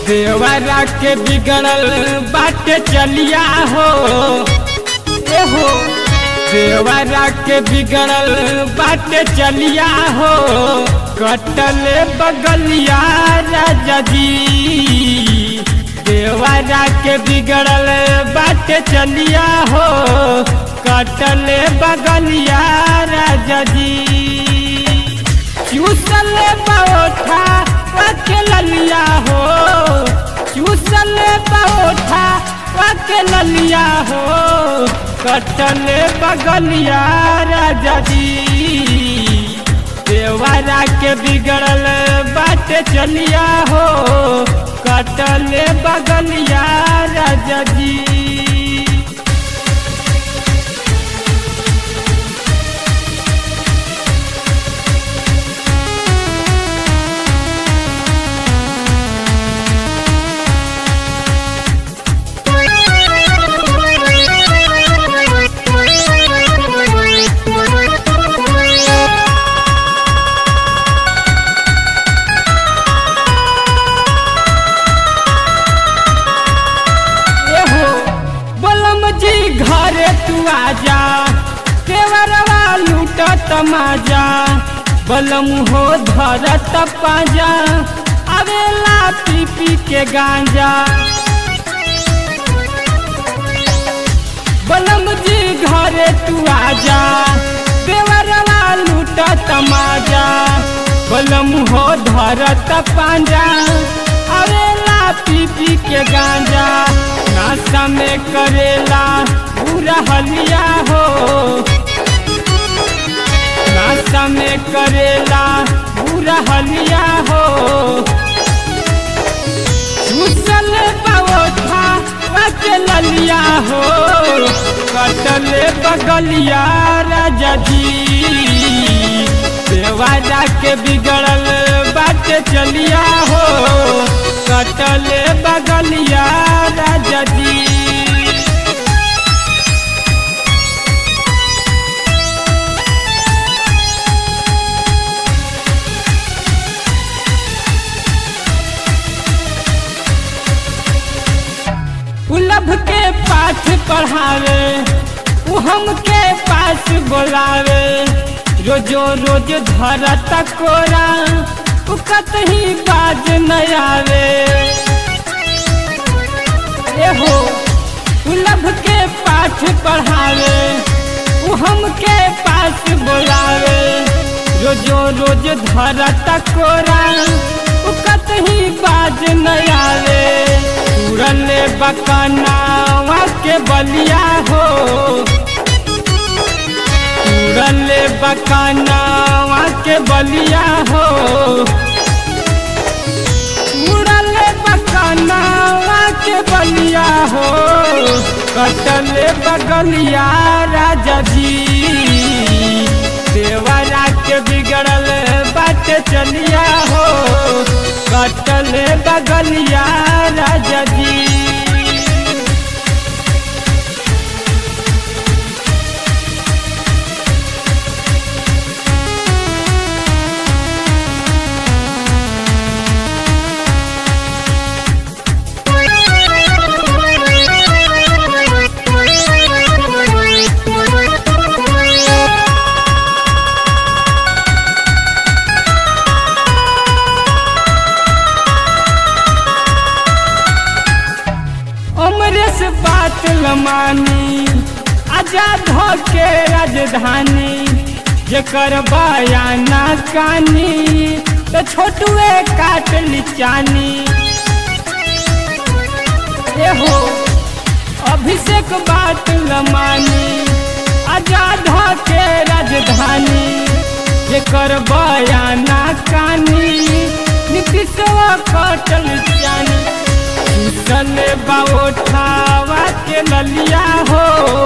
देवरा के बिगड़ल बाटे चलिया हो ए हो देवरा के बिगड़ल बाटे चलिया हो कटल बगलिया राजा जी देवरा के बिगड़ल बाटे चलिया हो कटल बगलिया राजा जी चूसल पौठा के ललिया हो चूसल पौठा के ललिया हो कटल बगलिया राजा जी देवरा के बिगड़ल बात चलिया हो कटल बगलिया राजा जी एहो बलम जी घरे तू आजा केवरवा लूट तमाजा बलम हो धरत पाजा अवेला पी पी के गांजा बलम जी घरे तू आजा देवरवा लूट तमाजा बलम हो धरत पांजा अवेला पी पी के गांजा नाश्ता में करेला पूरा हलिया हो नाश्ता में करेला पूरा हलिया हो चूसल पौठा के ललिया हो कटल बगलिया राजा जी देवारा के बिगड़ल बात चलिया हो कटल बगलिया राजा जी उलभ के पाठ पढ़ावे उ हमके पास बोलावे रोजो रोज धरत कोरा उ कतही बाज न आवे एहो उलभ के पाठ पढ़ावे उ हमके पास बोलावे रोजो रोज धरत कोरा उ कतही बाज न आवे तुरल बकनावा के बलिया हो तुरल बकनावा के बलिया हो तुरल बकनावा के बलिया हो कटल बगलिया राजा जी देवरा के बिगड़ल बात चलिया हो कटल बगलिया राजा जी अमरेश बात लमानी आजाद हो के राजधानी जेकर बयाना कानी तो छोटुए काट लिचानी एहो अभिषेक बात लमानी आजाद हो के राजधानी जेकर बयाना कानी नीतीशवा काटल जानी चले बाओठावा के ललिया हो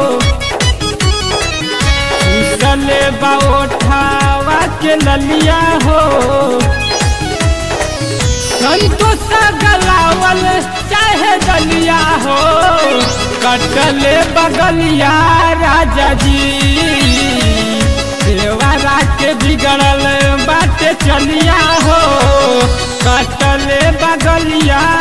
चले बाओठावा के ललिया हो संतोष गलावल चाहे दलिया हो कटले बगलिया राजा जी देवरा के बिगड़ल बाटे चलिया हो कटले बगलिया